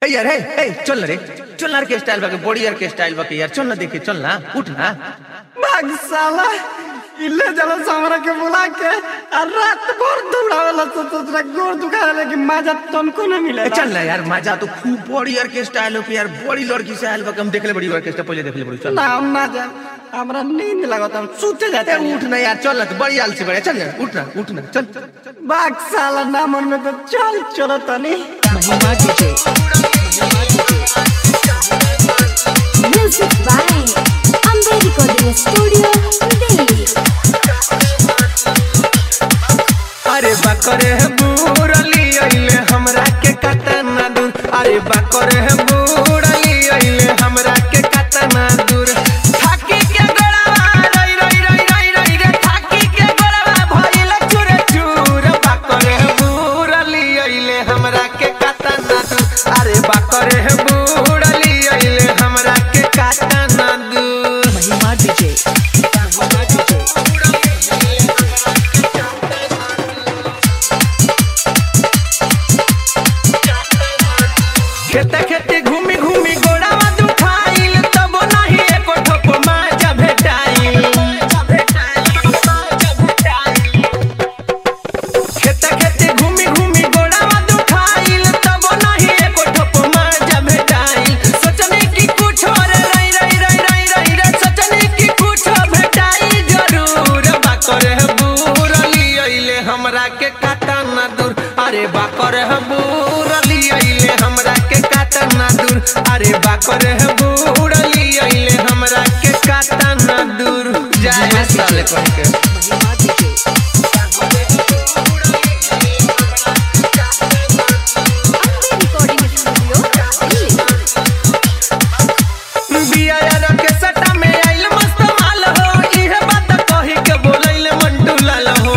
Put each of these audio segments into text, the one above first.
ए यार ए ए चल ना रे चल ना के स्टाइल बाके बॉडी यार के स्टाइल बाके यार चल ना देखे चल ना उठ ना भाग साला इल्ले जला हमरा के बुला के और रात भर दौड़ावेला तो तोरा गोर दुखावे कि मजा तनको न मिले ए, चल ना यार मजा तो खूब बॉडी यार के स्टाइल हो के यार बड़ी लड़की से आयल बाके हम देखले बड़ी ऑर्केस्ट्रा पहले देखले बड़ी चल ना हम ना जा हमरा नींद लागत हम सूते जाते ए, उठ ना यार चल ना तू बड़ी आलसी बड़े चल ना उठ ना उठ ना चल भाग साला ना मन में तो चल चलो तनी Mahima DJ Music by Amber Recording Studio, Delhi. अरे बकरे है बूढ़ली अइले हमरा के कतना दूर अरे बकरे है बूढ़ली अइले हमरा के कतना दूर थाकी के गड़वा रई रई रई रई रई रे थाकी के गड़वा भइल चूर चूर बकरे है बूढ़ली अइले हमरा के कतना दूर अरे बकरे है बूढ़ली अइले हमरा के कतना दूर महिमा डीजे महिमा डीजे खेते खेते घूमी घूमी गोड़ावा दुखाइल तब नाही एको ठोप माजा भेटाइल खेते खेते घूमी घूमी गोड़ावा दुखाइल तब नाही एको ठोप माजा भेटाइल सोचने की कुछ और रई रई रई रई रई रे सोचने की कुछ भेटाई जरूर बाकर है बूरली अइले हमरा के काटा ना दूर अरे बाकर है बूरली अइले हमरा के काटा ना दूर अरे बाकर है बूरली अइले हमरा के काटा ना दूर जाए साले कह के Mahima DJ Amber Recording Studio, Delhi. बिया यार के सटा में आइल मस्त माल हो इहे बात कही के बोलैले मंटू लाल हो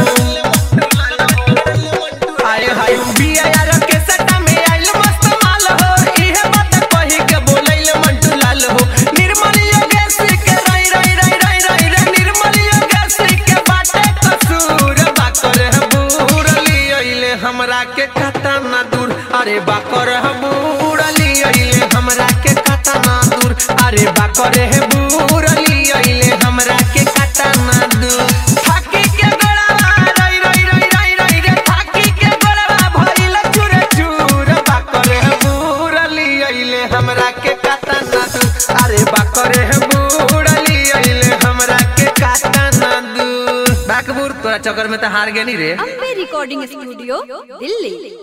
हाय हाय बिया यार के सटा में आइल मस्त माल हो इहे बात कही के बोलैले मंटू लाल हो निर्मल योगेश के रई रई रई रई रई रे निर्मल योगेश के बाटे कसूर बाकर है बूरली अइले हमरा के कता ना दूर अरे बाकर है बूरली अइले हमरा के कता ना दूर अरे बाकर है बूरली अइले हमरा के कता ना दूर थाकी के गड़वा रई रई रई रई रई रे थाकी के गड़वा भइल चूर चूर बाकर है बूरली अइले हमरा के कता ना दूर अरे बाकर है बूरली अइले हमरा के कता ना दूर बाकबूर तोरा चक्कर में तो हार गेनी रे Amber Recording Studio, Delhi.